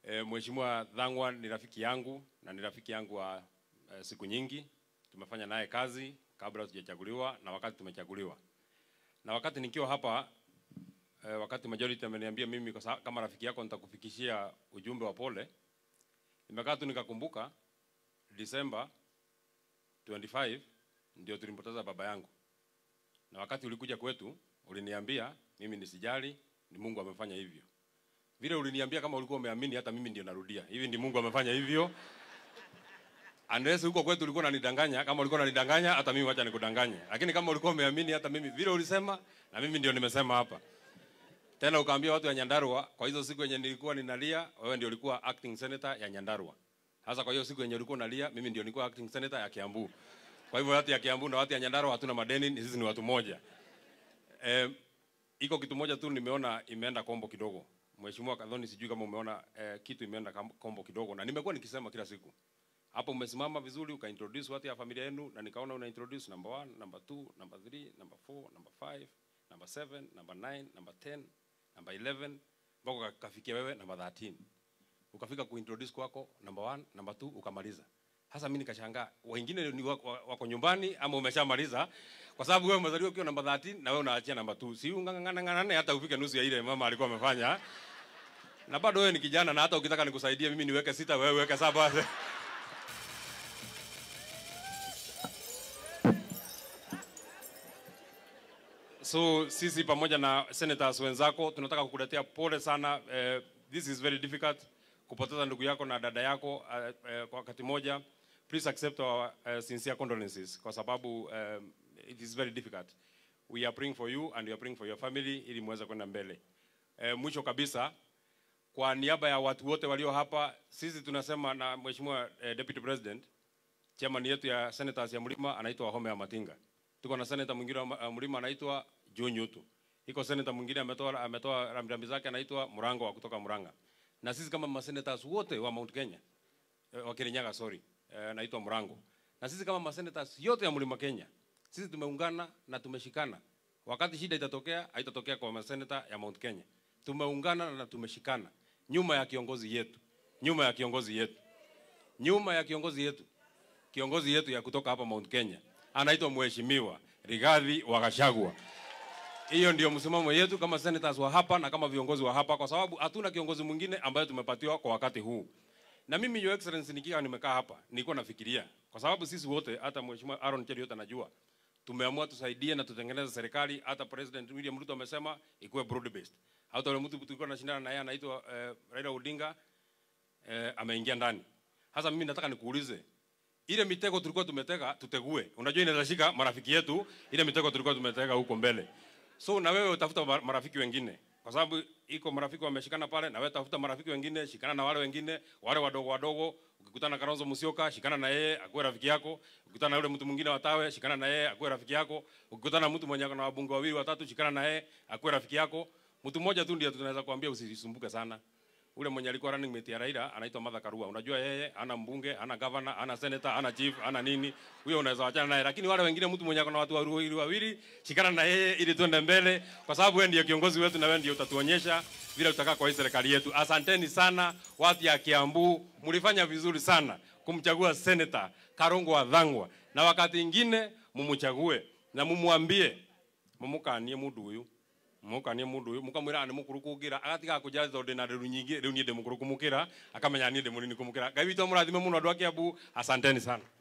E, Mheshimiwa Dhangwa ni rafiki yangu na ni rafiki yangu wa e, siku nyingi. Tumefanya naye kazi kabla tujachaguliwa na wakati tumechaguliwa. Na wakati nikiwa hapa e, wakati majority ameniambia mimi kwa sa- kama rafiki yako nitakufikishia ujumbe wa pole. Nimekaa tu nikakumbuka Disemba 25 ndio tulimpoteza baba yangu. Na wakati ulikuja kwetu uliniambia mimi nisijali, ni Mungu amefanya hivyo. Vile uliniambia kama ulikuwa umeamini, hata mimi ndio narudia. Hivi ndi Mungu amefanya hivyo. Unless huko kwetu ulikuwa unanidanganya, kama ulikuwa unanidanganya, hata mimi wacha nikudanganye. Lakini kama ulikuwa umeamini, hata mimi vile ulisema, na mimi ndio nimesema hapa. Tena ukaambia watu wa Nyandarua, kwa hizo siku yenye nilikuwa ninalia, wewe ndio ulikuwa acting senator ya Nyandarua. Sasa kwa hiyo siku yenye ulikuwa unalia, mimi ndio nilikuwa acting senator ya Kiambu. Kwa hivyo watu ya Kiambu na watu ya Nyandarua hatuna madeni, ni sisi ni watu moja. Eh, iko kitu moja tu nimeona imeenda kombo kidogo. Mheshimiwa Kadhoni, sijui kama umeona eh, kitu imeenda kam- kombo kidogo, na nimekuwa nikisema kila siku hapo. Umesimama vizuri ukaintroduce watu ya familia yenu, na nikaona una introduce number one, number two, number three, number four, number five, number seven, number nine, number ten, number eleven mpaka uka- ukafikia wewe number 13 ukafika kuintroduce kwako number one, number two, ukamaliza. Sasa mimi nikashangaa wengine ni wako, wako nyumbani ama umeshamaliza, kwa sababu wewe umezaliwa ukiwa namba 13 na wewe unaachia namba 2, si ungangana ngana hata ufike nusu ya ile mama alikuwa amefanya. Na bado wewe ni kijana, na hata ukitaka nikusaidie mimi niweke sita, wewe weke saba. So sisi pamoja na senators wenzako tunataka kukuletea pole sana. Eh, this is very difficult kupoteza ndugu yako na dada yako eh, eh, kwa wakati moja. Please accept our uh, sincere condolences kwa sababu um, it is very difficult. We are praying for you and we are praying for your family ili muweze kwenda mbele. Eh, mwisho kabisa kwa niaba ya watu wote walio hapa, sisi tunasema na Mheshimiwa eh, Deputy President, chairman yetu ya senators ya Mlima anaitwa Wahome ya Matinga. Tuko na senator mwingine wa uh, Mlima anaitwa John Nyutu. Iko senator mwingine ametoa ametoa rambirambi zake anaitwa Murango wa kutoka Muranga. Na sisi kama masenators wote wa Mount Kenya eh, wa Kirinyaga sorry, eh, anaitwa Murango. Na sisi kama masenators yote ya Mlima Kenya, sisi tumeungana na tumeshikana. Wakati shida itatokea, haitatokea kwa masenata ya Mount Kenya. Tumeungana na tumeshikana nyuma ya kiongozi yetu, nyuma ya kiongozi yetu, nyuma ya kiongozi yetu kiongozi yetu ya kutoka hapa Mount Kenya anaitwa Mheshimiwa Rigathi wa Gachagua. Hiyo ndio msimamo yetu kama senators wa hapa na kama viongozi wa hapa, kwa sababu hatuna kiongozi mwingine ambaye tumepatiwa kwa wakati huu. Na mimi your excellency, nikiwa nimekaa hapa nilikuwa nafikiria, kwa sababu sisi wote, hata Mheshimiwa Aaron Cheri yote anajua, tumeamua tusaidie na tutengeneze serikali. Hata President William Ruto amesema ikuwe broad based. Hata yule mtu tulikuwa tunashindana na yeye anaitwa eh, Raila Odinga eh, ameingia ndani. Sasa mimi nataka nikuulize, ile mitego tulikuwa tumetega tutegue. Unajua inaweza shika marafiki yetu, ile mitego tulikuwa tumetega huko mbele. So na wewe utafuta ma- marafiki wengine, kwa sababu iko marafiki wameshikana pale, na wewe tafuta marafiki wengine, shikana na wale wengine, wale wadogo wadogo. Ukikutana na Kalonzo Musyoka, shikana na yeye akuwe rafiki yako. Ukikutana na yule mtu mwingine wa Tawe, shikana na yeye akuwe rafiki yako. Ukikutana na mtu mwenye ako na wabunge wawili watatu, shikana na yeye akuwe rafiki yako. Mtu mmoja tu ndiye tunaweza kuambia usisumbuke sana ule mwenye alikuwa running mate ya Raila anaitwa Martha Karua. Unajua yeye ana mbunge, ana governor, ana senator, ana chief, ana nini. Huyo unaweza wachana naye, lakini wale wengine, mtu mwenye akona watu wawili wawili, shikana na yeye ili tuende mbele, kwa sababu wewe ndiye kiongozi wetu na wewe ndiye utatuonyesha vile tutakaa kwa hii serikali yetu. Asanteni sana watu ya Kiambu, mlifanya vizuri sana kumchagua senator Karongo wa Dhangwa, na wakati ingine mumchague na mumwambie mumukanie mundu uyu mukanie mundu uyu mukamwira ni mukuru kugira agatiga kuja thonde na riu nyingi riu nie ndi mukuru kumukira akamenya nie ndi munini kumukira ngai witu amurathime muno andu a Kiambu asanteni sana